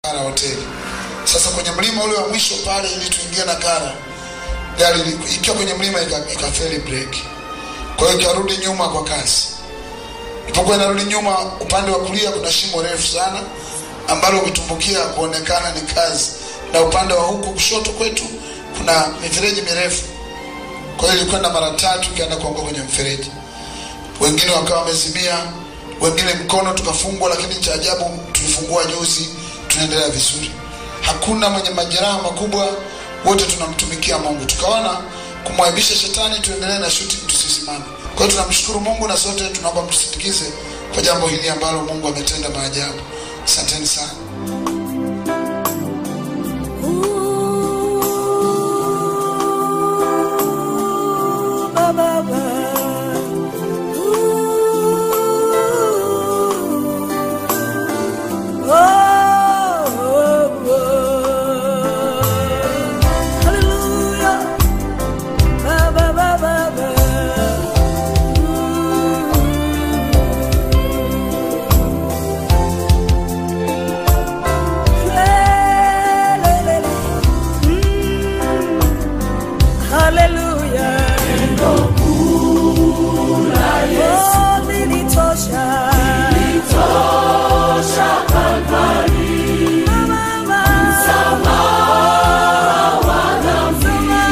Kara hoteli. Sasa kwenye mlima ule wa mwisho pale, ili tuingie na Kara, gari ili- ikiwa kwenye mlima ika- ikafeli breki, kwa hiyo ikarudi nyuma kwa kasi. Ilipokuwa inarudi nyuma, upande wa kulia kuna shimo refu sana ambalo ukitumbukia kuonekana ni kazi, na upande wa huku kushoto kwetu kuna mifereji mirefu. Kwa hiyo ilikwenda mara tatu ikaenda kuanguka kwenye mfereji wengine wakawa wamezimia, wengine mkono tukafungwa, lakini cha ajabu tulifungua juzi, tunaendelea vizuri. Hakuna mwenye majeraha makubwa, wote tunamtumikia Mungu. Tukaona kumwaibisha shetani, tuendelee na shooting, tusisimame. Kwa hiyo tunamshukuru Mungu na sote tunaomba mtusindikize kwa jambo hili ambalo Mungu ametenda maajabu. Asanteni sana. Hallelujah. Oh, nilitosha. Mama, msamaha wangu.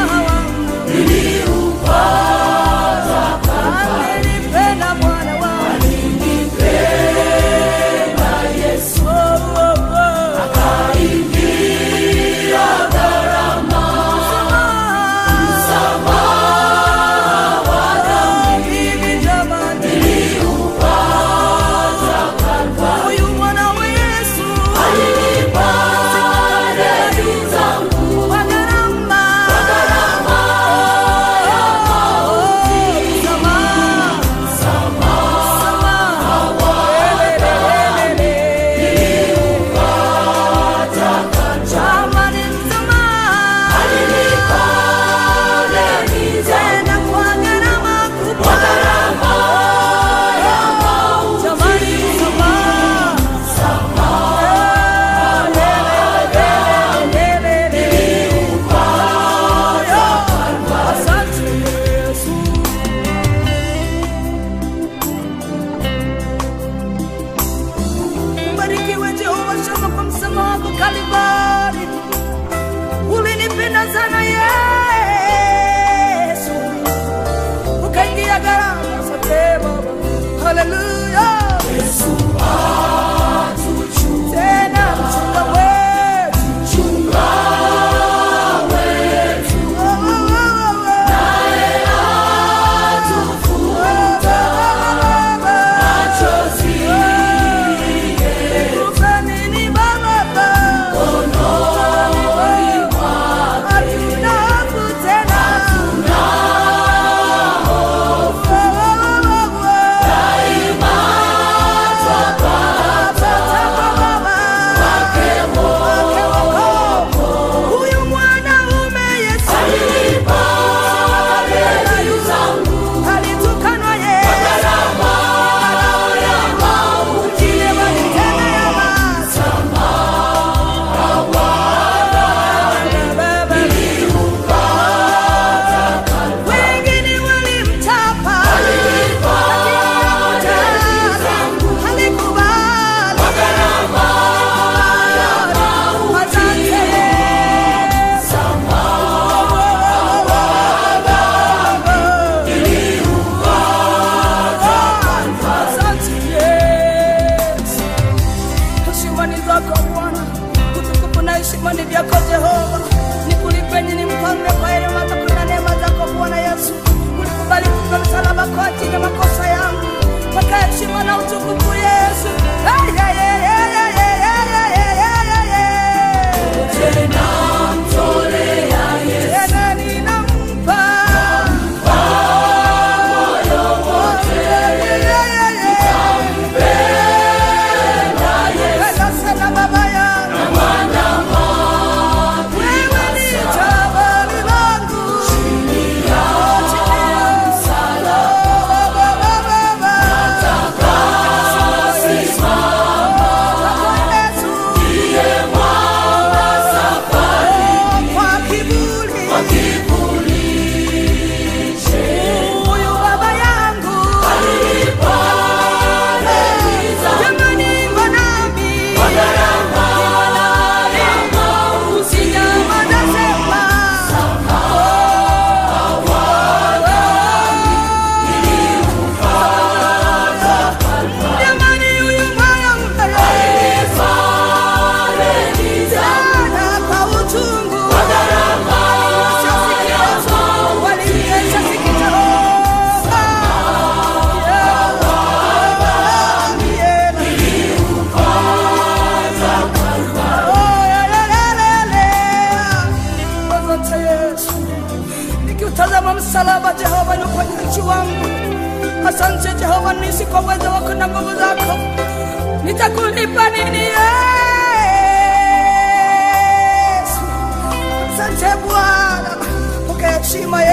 Alinipenda Bwana wangu. Oh, oh, oh. Msamaha. Mimi jamani. Huyu mwana wa Yesu. Kwa gharama. Msamaha. Jamani, msamaha. Tena kwa gharama kubwa. Jamani, msamaha. Asante Yesu. Ubarikiwe Jehova Shama kwa msamaha wako Kalvari. Ulinipenda sana Yesu, ukaingia gharama zote Baba. Haleluya. Tena mchunga wetu. Oh, oh, oh, oh. Nikupe nini Baba? Hatuna hofu tena. Oh, oh, oh, oh. Huyu mwanaume Yesu alitukanwa Yesu kile walitendea watu. Baba, wengine walimtapa, lakini halikubali. Heshima ni zako Bwana, utukufu na heshima ni vyako Jehova. Nikulipe nini mfalme kwa rehema zako na neema zako Bwana Yesu. Ulikubali kufa msalaba kwa ajili ya makosa yangu, mpaka heshima na utukufu Yesu. Ay, ay, ay, ay, ay, ay, ay, ay, ay, ay, ay, ay. Tena ninampa Penda sana baba yangu. Wewe ni jabali langu. Chini ya msalaba. Baba, baba, baba. msalaba Jehova ni uponyaji wangu. Asante Jehova, nisi kwa uwezo wako na nguvu zako, nitakulipa nini Yesu? Asante Bwana, pokea heshima